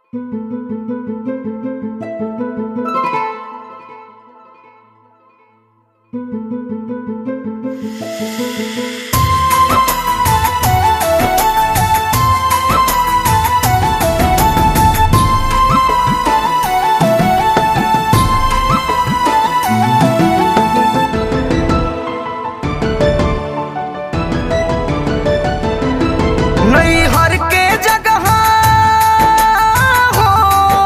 नैहर के जगह हो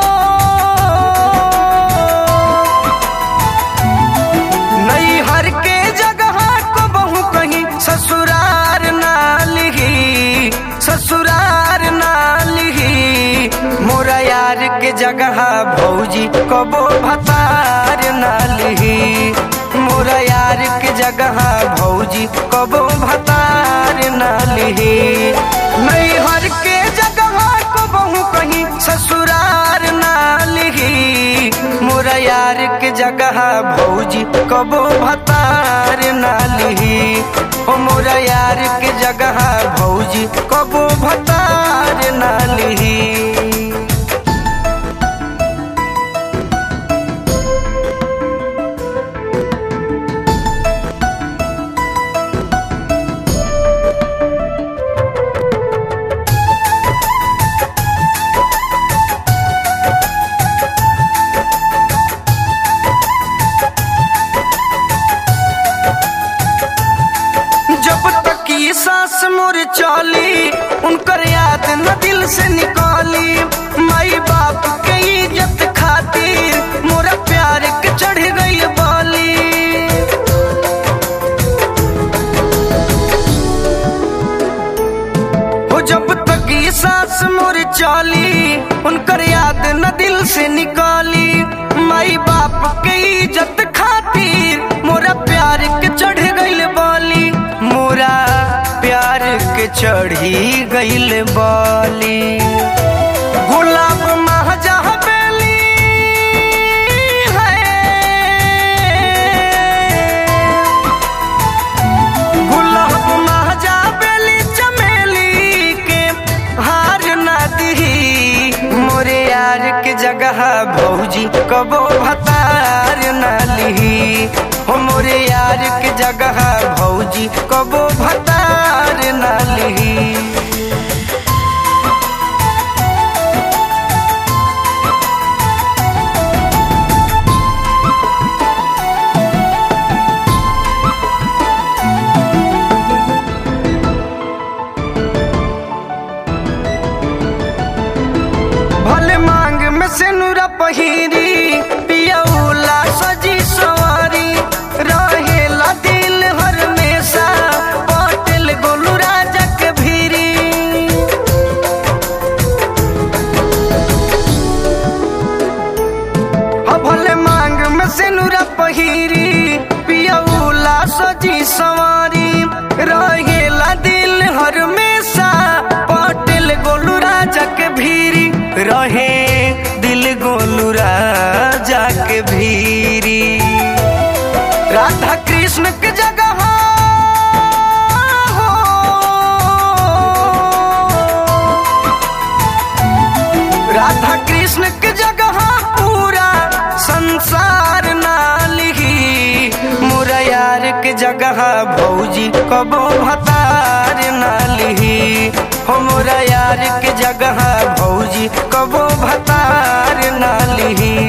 नैहर के जगह को बहु कहीं ससुरार ना लिही ससुरार ना लिही मोरा यार के जगह भौजी कबो भतार ना लिही मोरा यार के जगह भौजी कबो भतार ना लिही नैहर के जगह को बहु कहीं ससुरार ना लिही मोरा यार के जगह भौजी कबो भतार ना लिही ओ मोरा यार के जगह भौजी कबो भतार ना लिही जब तक ये सांस मोर चली उनकर याद न दिल से निकाली माई बाप के इज्जत खातिर मोरा प्यार के चढ़ गई बाली हो जब तक ये सांस मोर चली उनकर याद न दिल से निकाली माई बाप के इज्जत खातिर मोरा प्यार के चढ़ गईल बाली मोरा प्यार के चढ़ी गईल बाली गुलाब महजा बेली है गुलाब महजा बेली चमेली के हार ना दही मोरे यार के जगह भौजी कबो भतार ना लिही हो मोरे यार के जगह भौजी कबो भतार ना लिही भले मांग में सिनुरा पहिरी पियौला सजी सवारी रहेला दिल हर मेसा पटेल गोलू राजा के भीरी हो भले मांग में सिनुरा पहिरी पियौला सजी सवारी रहेला दिल हर मेसा पटेल गोलू राजा के भीरी रहे दिल गोलू राजा के भीरी राधा कृष्ण के जगह हो राधा कृष्ण के जगह पूरा संसार ना लिही मोरा यार के जगह भौजी कबो भतार ना लिही हो मोरा यार के जगह भौजी कबो भतार ना लिही